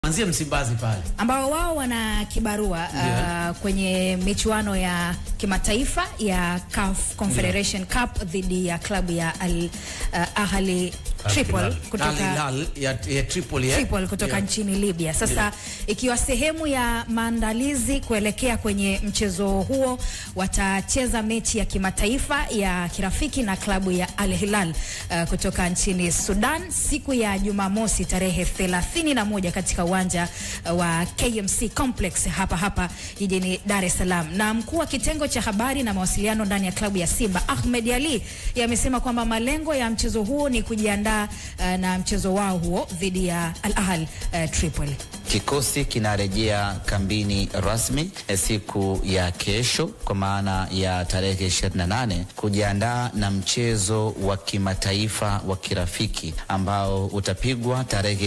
Kuanzia Msimbazi pale ambao wao wana kibarua Yeah. uh, kwenye michuano ya kimataifa ya CAF Confederation Cup dhidi ya klabu ya Al uh, Ahli Tripoli kutoka Al Hilal ya, ya Tripoli, eh? Tripoli kutoka Yeah. nchini Libya. Sasa ikiwa sehemu ya maandalizi kuelekea kwenye mchezo huo, watacheza mechi ya kimataifa ya kirafiki na klabu ya Al Hilal uh, kutoka nchini Sudan siku ya Jumamosi tarehe 31 katika uwanja uh, wa KMC Complex hapa hapa jijini Dar es Salaam. Na mkuu wa kitengo cha habari na mawasiliano ndani ya klabu ya Simba Ahmed Ali yamesema kwamba malengo ya mchezo huo ni kujiandaa uh, na mchezo wao huo dhidi ya Al Ahly uh, Tripoli. Kikosi kinarejea kambini rasmi eh, siku ya kesho kwa maana ya tarehe 28 kujiandaa na mchezo wa kimataifa wa kirafiki ambao utapigwa tarehe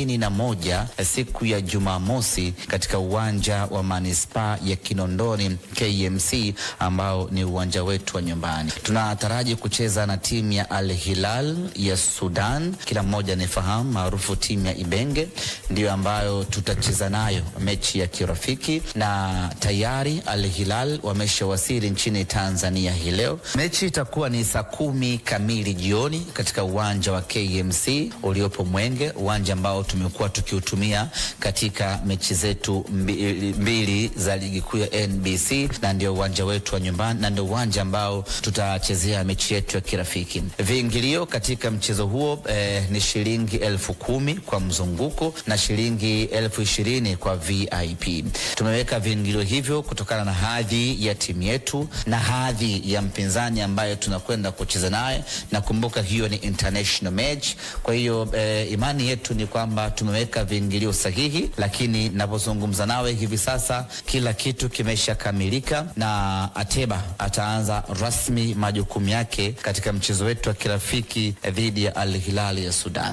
31 eh, siku ya Jumamosi katika uwanja wa manispaa ya Kinondoni KMC ambao ni uwanja wetu wa nyumbani. Tunataraji kucheza na timu ya Al Hilal ya Sudan, kila mmoja anayefahamu maarufu timu ya Ibenge, ndiyo ambayo tutacheza nayo mechi ya kirafiki, na tayari Al Hilal wameshawasili nchini Tanzania hii leo. Mechi itakuwa ni saa kumi kamili jioni katika uwanja wa KMC uliopo Mwenge, uwanja ambao tumekuwa tukiutumia katika mechi zetu mbili, mbili za ligi kuu ya NBC, na ndio uwanja wetu wa nyumbani na ndio uwanja ambao tutachezea mechi yetu ya kirafiki. Viingilio katika mchezo huo eh, ni shilingi elfu kumi kwa mzunguko na shilingi elfu ishirini kwa VIP. Tumeweka viingilio hivyo kutokana na hadhi ya timu yetu na hadhi ya mpinzani ambaye tunakwenda kucheza naye, na kumbuka hiyo ni international match. Kwa hiyo eh, imani yetu ni kwamba tumeweka viingilio sahihi, lakini napozungumza nawe hivi sasa kila kitu kimeshakamilika na Ateba ataanza rasmi majukumu yake katika mchezo wetu wa kirafiki eh, dhidi ya Al Hilal ya Sudan.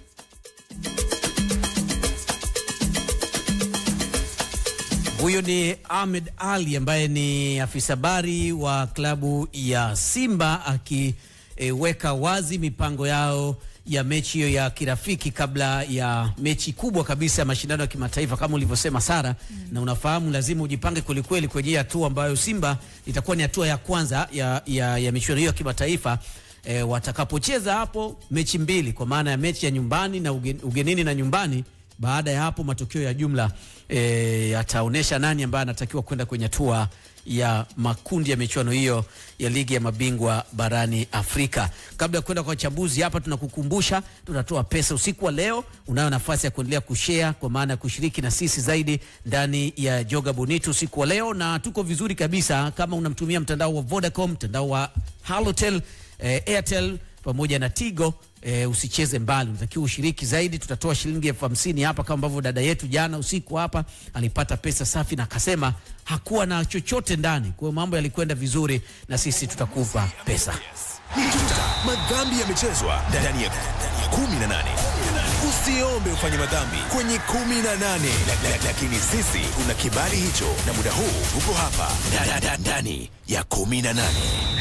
Huyo ni Ahmed Ali ambaye ni afisa habari wa klabu ya Simba akiweka wazi mipango yao ya mechi hiyo ya kirafiki kabla ya mechi kubwa kabisa ya mashindano ya kimataifa kama ulivyosema Sara, na unafahamu lazima ujipange kwelikweli kwenye hii hatua ambayo Simba itakuwa ni hatua ya kwanza ya, ya, ya michuano hiyo ya kimataifa e, watakapocheza hapo mechi mbili kwa maana ya mechi ya nyumbani na ugen, ugenini na nyumbani baada ya hapo matokeo ya jumla e, yataonyesha nani ambaye anatakiwa kwenda kwenye hatua ya makundi ya michuano hiyo ya ligi ya mabingwa barani Afrika. Kabla ya kwenda kwa wachambuzi hapa, tunakukumbusha tutatoa pesa usiku wa leo. Unayo nafasi ya kuendelea kushare kwa maana ya kushiriki na sisi zaidi ndani ya Joga Bonito usiku wa leo, na tuko vizuri kabisa. Kama unamtumia mtandao wa Vodacom, mtandao wa Halotel, eh, Airtel pamoja na Tigo e, usicheze mbali, unatakiwa ushiriki zaidi. Tutatoa shilingi elfu hamsini hapa kama ambavyo dada yetu jana usiku hapa alipata pesa safi na akasema hakuwa na chochote ndani, kwa hiyo mambo yalikwenda vizuri, na sisi tutakupa pesa. Madhambi yamechezwa ndani ya 18. Usiombe ufanye madhambi kwenye 18, La- la- lakini sisi tuna kibali hicho, na muda huu uko hapa Da- da- da- ndani ya 18.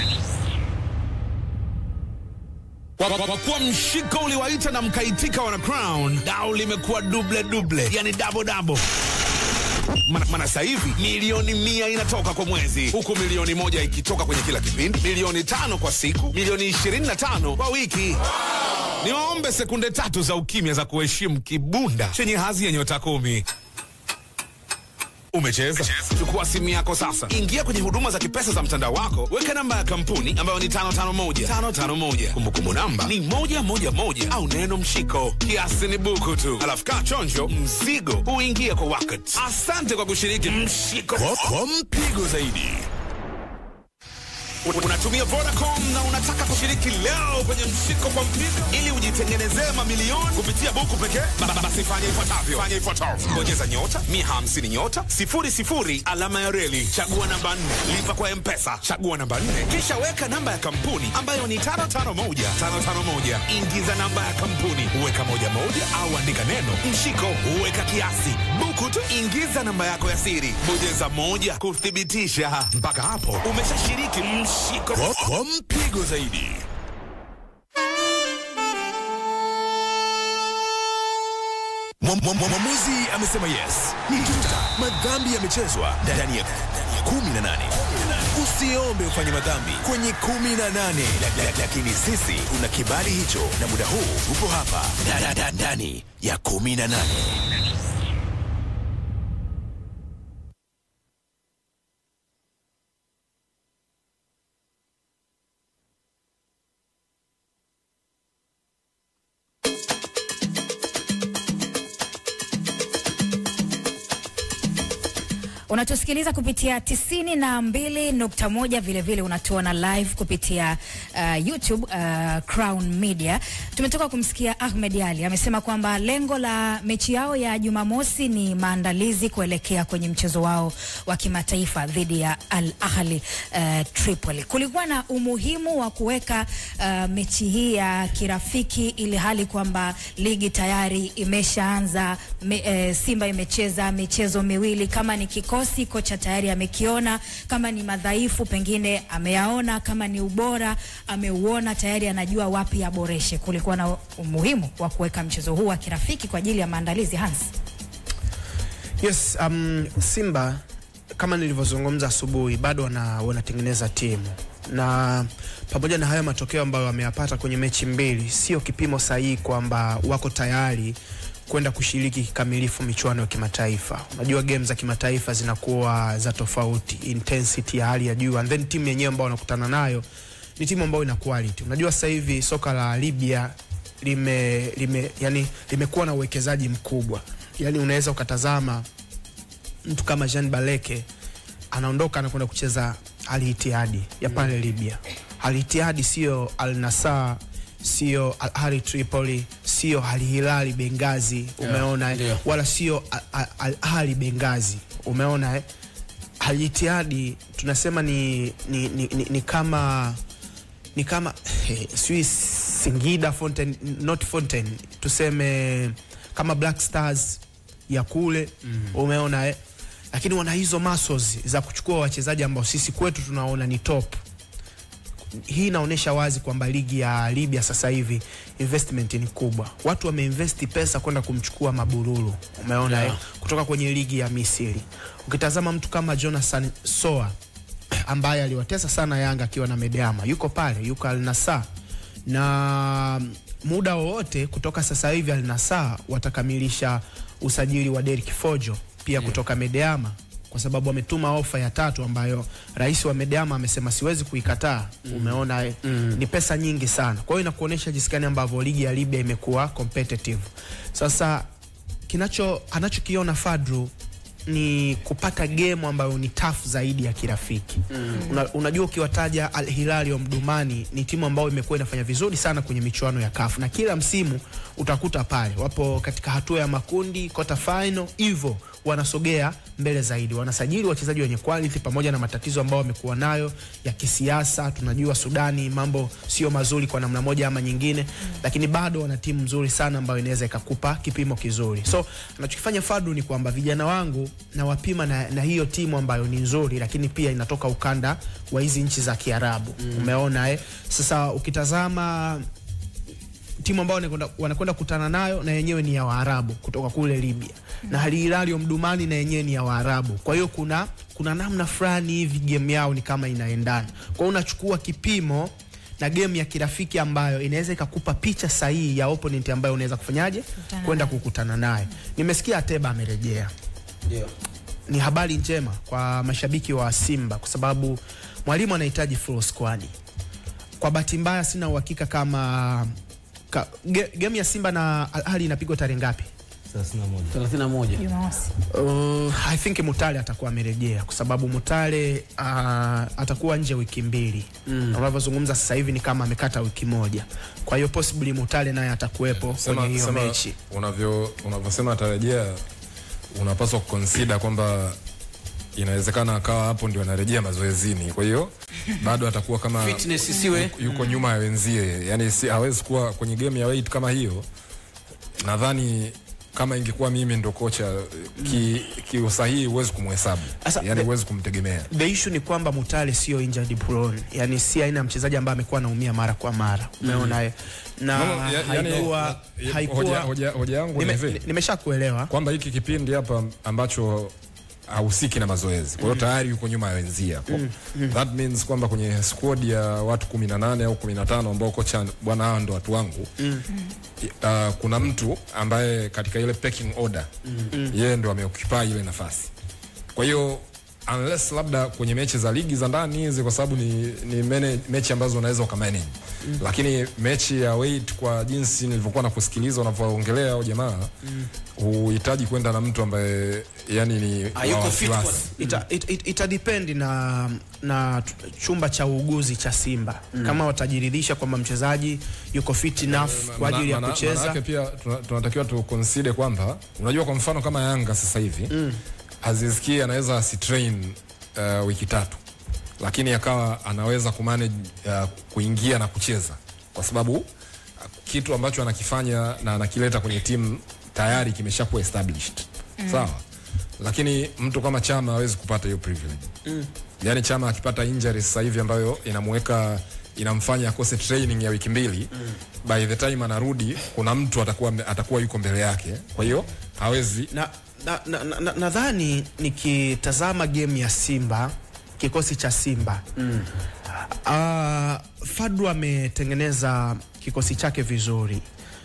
Kwa, kwa, kwa kuwa mshiko uliwaita na mkaitika wana crown, dau limekuwa duble duble, yani double double. Mana, mana sasa hivi milioni mia inatoka kwa mwezi, huku milioni moja ikitoka kwenye kila kipindi, milioni tano kwa siku, milioni ishirini na tano kwa wiki. Niwaombe sekunde tatu za ukimya za kuheshimu kibunda chenye hadhi ya nyota kumi. Umecheza? Chukua simu yako sasa, ingia kwenye huduma za kipesa za mtandao wako, weka namba ya kampuni ambayo ni 551 551. Kumbukumbu namba ni moja moja moja au neno mshiko. Kiasi ni buku tu, alafu kaa chonjo, mzigo huingia kwa wakati. Asante kwa kushiriki mshiko. Kwa, kwa mpigo zaidi Unatumia Vodacom na unataka kushiriki leo kwenye mshiko kwa mpigo ili ujitengenezee mamilioni kupitia buku pekee? Ba- ba- Basi fanya ifuatavyo. Fanya ifuatavyo. Bonyeza nyota 150 nyota 00 alama ya reli, chagua namba 4, lipa kwa M-Pesa, chagua namba 4, kisha weka namba ya kampuni ambayo ni 551 551. Ingiza namba ya kampuni, weka moja moja au andika neno mshiko, weka kiasi, buku tu, ingiza namba yako ya siri, bonyeza moja kuthibitisha. Mpaka hapo umeshashiriki mshiko. kwa, kwa mpigo zaidi. Mwamuzi amesema yes. Ni tuta. Madhambi yamechezwa ndani ya 18. Usiombe ufanye madhambi kwenye 18, La- la- lakini sisi tuna kibali hicho, na muda huu upo hapa Da- da- da- ndani ya 18. Unatusikiliza kupitia tisini na mbili nukta moja vilevile unatuona live kupitia uh, YouTube uh, Crown Media. Tumetoka kumsikia Ahmed Ali amesema kwamba lengo la mechi yao ya Jumamosi ni maandalizi kuelekea kwenye mchezo wao wa kimataifa dhidi ya Al Ahli uh, Tripoli. Kulikuwa na umuhimu wa kuweka uh, mechi hii ya kirafiki ili hali kwamba ligi tayari imeshaanza me, eh, Simba imecheza michezo miwili, kama ni kikosi kocha tayari amekiona, kama ni madhaifu pengine ameyaona, kama ni ubora ameuona tayari, anajua wapi aboreshe. Kulikuwa na umuhimu wa kuweka mchezo huu wa kirafiki kwa ajili ya maandalizi Hans. Yes, um, Simba kama nilivyozungumza asubuhi bado wana, wanatengeneza timu na pamoja na haya matokeo ambayo wameyapata kwenye mechi mbili, sio kipimo sahihi kwamba wako tayari kwenda kushiriki kikamilifu michuano ya kimataifa. Unajua game za kimataifa zinakuwa za tofauti, intensity ya hali ya juu, and then timu yenyewe ambao wanakutana nayo ni timu ambayo ina quality. Unajua sasa hivi soka la Libya lime, lime, yani, limekuwa na uwekezaji mkubwa, yani unaweza ukatazama mtu kama Jean Baleke anaondoka anakwenda kucheza Al Ittihad ya pale Libya. Al Ittihad sio Al Nassr, sio Al Ahly Tripoli, sio Al Hilal Benghazi, umeona eh? ndio. wala sio Al- Al- Al Ahly Benghazi, umeona eh? Al Ittihad tunasema ni, ni, ni, ni, ni kama ni kama eh, sijui Singida Fountain, not Fountain, tuseme kama Black Stars ya kule mm. umeona eh? Lakini wana hizo muscles za kuchukua wachezaji ambao sisi kwetu tunaona ni top. Hii inaonyesha wazi kwamba ligi ya Libya sasa hivi investment ni kubwa. Watu wameinvesti pesa kwenda kumchukua Mabururu, umeona Yeah. eh? kutoka kwenye ligi ya Misri. Ukitazama mtu kama Jonathan Soa ambaye aliwatesa sana Yanga akiwa na Medeama, yuko pale, yuko Al Nassr na muda wowote kutoka sasa hivi Al Nassr watakamilisha usajili wa Derrick Fojo pia kutoka Medeama kwa sababu ametuma ofa ya tatu ambayo rais wa Medeama amesema siwezi kuikataa. Umeona eh? Ni pesa nyingi sana, kwa hiyo inakuonyesha jinsi gani ambavyo ligi ya Libya imekuwa competitive. Sasa kinacho anachokiona Fadru ni kupata game ambayo ni tough zaidi ya kirafiki. Una, unajua ukiwataja Al Hilal wa Mdumani ni timu ambayo imekuwa inafanya vizuri sana kwenye michuano ya CAF na kila msimu utakuta pale wapo katika hatua ya makundi quarter final, hivyo wanasogea mbele zaidi, wanasajili wachezaji wenye quality pamoja na matatizo ambayo wamekuwa nayo ya kisiasa. Tunajua Sudani mambo sio mazuri kwa namna moja ama nyingine, lakini bado wana timu nzuri sana ambayo inaweza ikakupa kipimo kizuri. So anachokifanya Fadu ni kwamba vijana wangu nawapima na, na hiyo timu ambayo ni nzuri, lakini pia inatoka ukanda wa hizi nchi za Kiarabu. Umeona eh? Sasa ukitazama timu ambao wanakwenda- wanakwenda kutana nayo na yenyewe ni ya Waarabu kutoka kule Libya na Al Hilal Omdurman na yenyewe ni ya Waarabu. Kwa hiyo kuna kuna namna fulani hivi game yao ni kama inaendana. Kwa hiyo unachukua kipimo na game ya kirafiki ambayo inaweza ikakupa picha sahihi ya opponent ambayo unaweza kufanyaje Kukutana kwenda naye. kukutana naye. Nimesikia Ateba amerejea Ndio. ni habari njema kwa mashabiki wa Simba kwa sababu mwalimu anahitaji full squad. Kwa bahati mbaya sina uhakika kama ka, ge, game ya Simba na Al Ahly inapigwa tarehe ngapi? 31. Jumamosi. Uh, I think Mutale atakuwa amerejea kwa sababu Mutale uh, atakuwa nje wiki mbili mm. Unavyozungumza sasa hivi ni kama amekata wiki moja, kwa hiyo possibly Mutale naye atakuwepo kwenye hiyo sema mechi. unavyo unavyosema atarejea, unapaswa kuconsider kwamba inawezekana akawa hapo ndio anarejea mazoezini, kwa hiyo bado atakuwa kama Fitness isiwe yuko nyuma ya wenzie, yani si, hawezi kuwa kwenye game ya weight kama hiyo. Nadhani kama ingekuwa mimi ndo kocha ki, kiusahihi huwezi kumhesabu Sasa, yani the- huwezi kumtegemea the issue ni kwamba Mutale sio injured prone, yani si aina ya mchezaji ambaye amekuwa anaumia mara kwa mara, umeona eh? na No, no, ya- yani, haikuwa ya- haikuwa hoja- hoja- hoja yangu ni Nime- hivi. ni- nimeshakuelewa kwamba hiki kipindi hapa ambacho hahusiki na mazoezi kwa hiyo tayari yuko nyuma ya wenzia that means kwamba kwenye squad ya watu 18 au 15 ambao kocha bwana hawa ndo watu wangu uh, kuna mtu ambaye katika ile pecking order yeye ndo ameoccupy ile nafasi kwa hiyo unless labda kwenye mechi za ligi za ndani hizi kwa sababu ni, ni mene, mechi ambazo unaweza ukamanage mm. lakini mechi ya weight kwa jinsi nilivyokuwa na kusikiliza unavyoongelea au jamaa huhitaji kwenda na mtu ambaye yani ni Hayuko wa fit wasiwasi. ita, it, it, ita depend na na t- chumba cha uuguzi cha Simba kama watajiridhisha kwamba mchezaji yuko fit enough kwa ajili ya Maana- kucheza maanake pia tuna- tunatakiwa tu consider kwamba unajua kwa mfano kama Yanga sasa hivi mm. Aziz Ki anaweza asitrain uh, wiki tatu lakini akawa anaweza kumanage uh, kuingia na kucheza kwa sababu uh, kitu ambacho anakifanya na anakileta kwenye timu tayari kimeshakuwa established mm. sawa lakini mtu kama Chama hawezi kupata hiyo privilege mm. yani Chama akipata injury sasa hivi ambayo inamweka inamfanya akose training ya wiki mbili mm. by the time anarudi kuna mtu atakuwa atakuwa yuko mbele yake kwa hiyo hawezi na nadhani na, na, na, nadhani nikitazama game ya Simba kikosi cha Simba mm. uh, Fadlu ametengeneza kikosi chake vizuri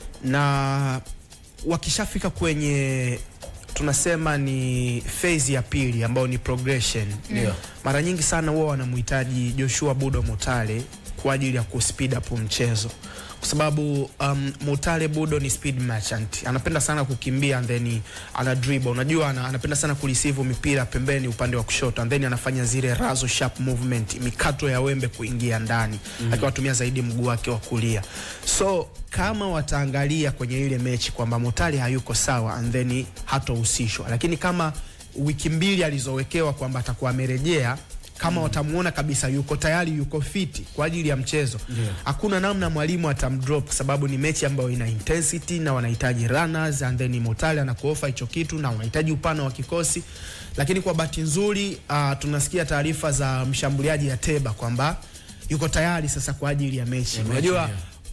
na wakishafika kwenye tunasema ni phase ya pili ambayo ni progression Ndio. mara nyingi sana huwa wanamhitaji Joshua Budo Mutale kwa ajili ya kuspeed up mchezo kwa sababu um, Mutale Budo ni speed merchant, anapenda sana kukimbia and then ana dribble. Unajua ana, anapenda sana kureceive mipira pembeni upande wa kushoto and then anafanya zile razo sharp movement, mikato ya wembe kuingia ndani mm. akiwatumia zaidi mguu wake wa kulia. So kama wataangalia kwenye ile mechi kwamba Mutale hayuko sawa and then hatohusishwa, lakini kama wiki mbili alizowekewa kwamba atakuwa amerejea kama mm. watamuona kabisa yuko tayari yuko fiti kwa ajili ya mchezo hakuna namna mwalimu atamdrop kwa sababu ni mechi ambayo ina intensity na wanahitaji runners and then Mutale anakuofa hicho kitu na wanahitaji upana wa kikosi lakini kwa bahati nzuri uh, tunasikia taarifa za mshambuliaji Ateba kwamba yuko tayari sasa kwa ajili ya mechi unajua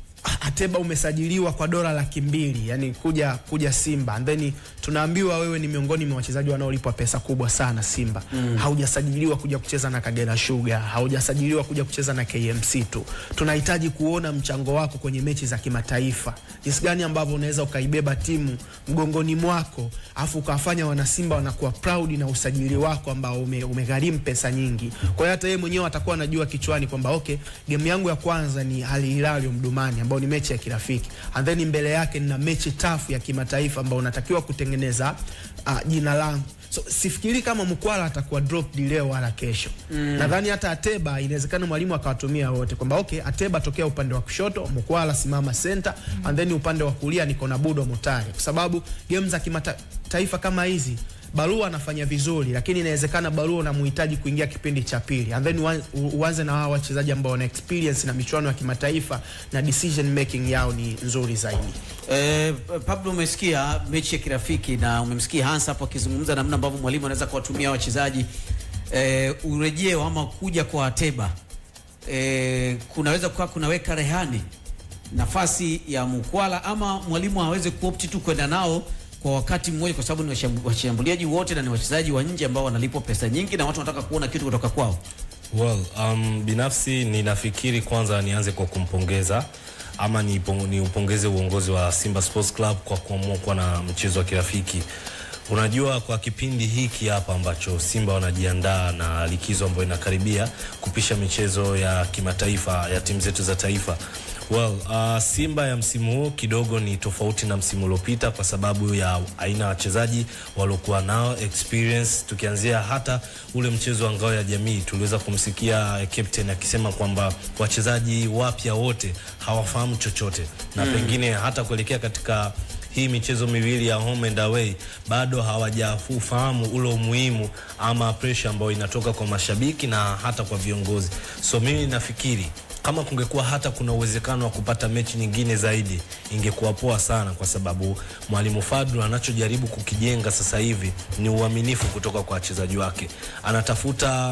Ateba umesajiliwa kwa dola laki mbili yani kuja kuja Simba and then tunaambiwa wewe ni miongoni mwa wachezaji wanaolipwa pesa kubwa sana Simba mm. haujasajiliwa kuja kucheza na Kagera Sugar haujasajiliwa kuja kucheza na KMC tu tunahitaji kuona mchango wako kwenye mechi za kimataifa jinsi gani ambavyo unaweza ukaibeba timu mgongoni mwako afu ukawafanya wanasimba wanakuwa proud na usajili wako ambao ume, umegharimu pesa nyingi kwa hiyo hata yeye mwenyewe atakuwa anajua kichwani kwamba okay game yangu ya kwanza ni Al Hilal Mdumani ambao ni mechi ya kirafiki and then mbele yake nina mechi tafu ya kimataifa ambao unatakiwa kutengeneza uh, jina langu so sifikiri kama Mkwala atakuwa dropped leo wala kesho mm. nadhani hata Ateba inawezekana mwalimu akawatumia wote kwamba okay Ateba tokea upande wa kushoto Mkwala simama center mm. and then upande wa kulia niko na Budo Mutale kwa sababu game za kimataifa kama hizi Barua anafanya vizuri, lakini inawezekana Barua unamhitaji kuingia kipindi cha pili and then uan- u- uanze na hawa wachezaji ambao wana experience na michuano ya kimataifa na decision making yao ni nzuri zaidi. Eh, Pablo, umesikia mechi ya kirafiki na umemsikia Hans hapo akizungumza namna ambavyo mwalimu anaweza kuwatumia wachezaji eh, urejeo ama kuja kwa Ateba eh, kunaweza kuwa kunaweka rehani nafasi ya Mukwala ama mwalimu aweze kuopti tu kwenda nao kwa wakati mmoja, kwa sababu ni washam- washambuliaji wote na ni wachezaji wa nje ambao wanalipwa pesa nyingi na watu wanataka kuona kitu kutoka kwao. Well, um, binafsi ninafikiri kwanza nianze kwa kumpongeza ama niupongeze ni upongeze uongozi wa Simba Sports Club kwa kuamua kuwa na mchezo wa kirafiki. Unajua, kwa kipindi hiki hapa ambacho Simba wanajiandaa na likizo ambayo inakaribia kupisha michezo ya kimataifa ya timu zetu za taifa Well, uh, Simba ya msimu huu kidogo ni tofauti na msimu uliopita kwa sababu ya aina ya wachezaji waliokuwa nao experience. Tukianzia hata ule mchezo wa ngao ya jamii, tuliweza kumsikia captain akisema kwamba wachezaji wapya wote hawafahamu chochote na mm. pengine hata kuelekea katika hii michezo miwili ya home and away bado hawajafahamu ule umuhimu ama pressure ambayo inatoka kwa mashabiki na hata kwa viongozi. So mimi nafikiri kama kungekuwa hata kuna uwezekano wa kupata mechi nyingine zaidi ingekuwa poa sana, kwa sababu mwalimu Fadlu anachojaribu kukijenga sasa hivi ni uaminifu kutoka kwa wachezaji wake. Anatafuta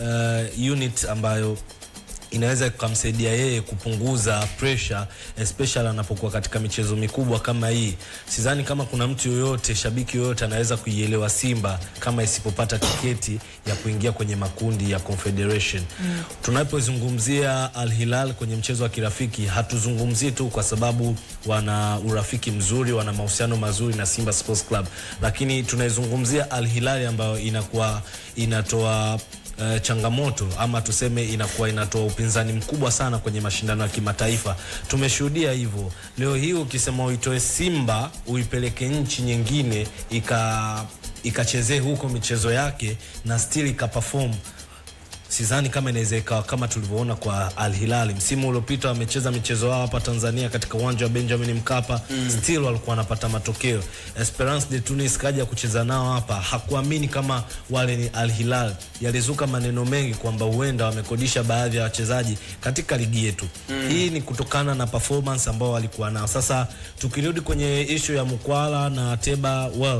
uh, unit ambayo inaweza ikamsaidia yeye kupunguza pressure especially anapokuwa katika michezo mikubwa kama hii. Sidhani kama kuna mtu yoyote, shabiki yoyote anaweza kuielewa Simba kama isipopata tiketi ya kuingia kwenye makundi ya Confederation. Mm. Tunapozungumzia Al Hilal kwenye mchezo wa kirafiki, hatuzungumzii tu kwa sababu wana urafiki mzuri, wana mahusiano mazuri na Simba Sports Club, lakini tunaizungumzia Al Hilal ambayo inakuwa inatoa Uh, changamoto ama tuseme inakuwa inatoa upinzani mkubwa sana kwenye mashindano ya kimataifa. Tumeshuhudia hivyo. Leo hii ukisema uitoe Simba uipeleke nchi nyingine ika ikachezee huko michezo yake na still ikaperform sidhani kama inaweza ikawa kama tulivyoona kwa Al Hilal msimu uliopita, wamecheza michezo yao hapa Tanzania katika uwanja wa Benjamin Mkapa mm. still walikuwa wanapata matokeo. Esperance de Tunis kaja kucheza nao hapa, hakuamini kama wale ni Al Hilal. Yalizuka maneno mengi kwamba huenda wamekodisha baadhi ya wachezaji katika ligi yetu mm. hii ni kutokana na performance ambao walikuwa nao. Sasa tukirudi kwenye issue ya Mkwala na Ateba well,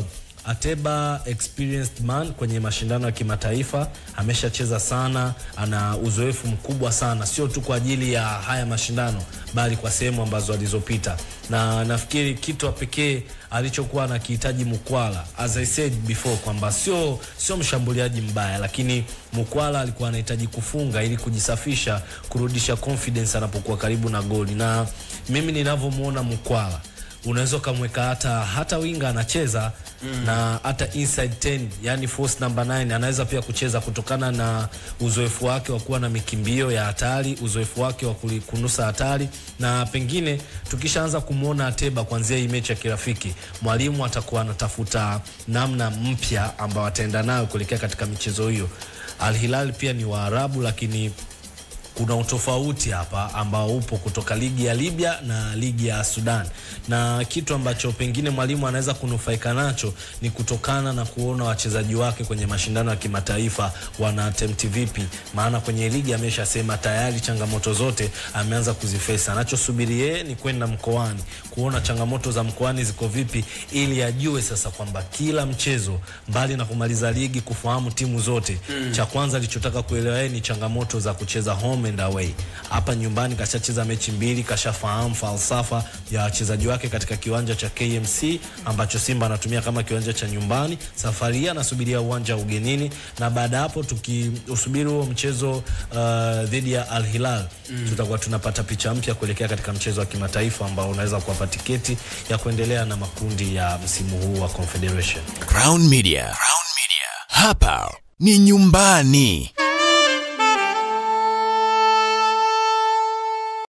Ateba experienced man kwenye mashindano ya kimataifa, ameshacheza sana, ana uzoefu mkubwa sana, sio tu kwa ajili ya haya mashindano, bali kwa sehemu ambazo alizopita, na nafikiri kitu pekee alichokuwa anakihitaji Mukwala, as I said before, kwamba sio sio mshambuliaji mbaya, lakini Mukwala alikuwa anahitaji kufunga ili kujisafisha, kurudisha confidence anapokuwa karibu na goli, na mimi ninavyomuona Mukwala unaweza ukamweka hata hata winga anacheza mm. na hata inside 10 yani force number 9 anaweza pia kucheza kutokana na uzoefu wake wa kuwa na mikimbio ya hatari, uzoefu wake wa kunusa hatari, na pengine tukishaanza kumwona Ateba kuanzia hii mechi ya kirafiki, mwalimu atakuwa anatafuta namna mpya ambayo ataenda nayo kuelekea katika michezo hiyo. Al Hilal pia ni Waarabu lakini kuna utofauti hapa ambao upo kutoka ligi ya Libya na ligi ya Sudan, na kitu ambacho pengine mwalimu anaweza kunufaika nacho ni kutokana na kuona wachezaji wake kwenye mashindano ya kimataifa wana attempt vipi, maana kwenye ligi ameshasema tayari changamoto zote ameanza kuzifesa. Anachosubiri yeye ni kwenda mkoani kuona changamoto za mkoani ziko vipi, ili ajue sasa kwamba kila mchezo, mbali na kumaliza ligi, kufahamu timu zote mm. cha kwanza alichotaka kuelewa yeye ni changamoto za kucheza home and away. Hapa nyumbani kashacheza mechi mbili, kashafahamu falsafa ya wachezaji wake katika kiwanja cha KMC ambacho Simba anatumia kama kiwanja cha nyumbani. Safari hii anasubiria uwanja wa ugenini, na baada hapo tukiusubiri huo mchezo uh, dhidi ya Al Hilal mm. tutakuwa tunapata picha mpya kuelekea katika mchezo wa kimataifa ambao unaweza kuwapa tiketi ya kuendelea na makundi ya msimu huu wa Confederation. Crown Media. Crown Media. Hapa ni nyumbani.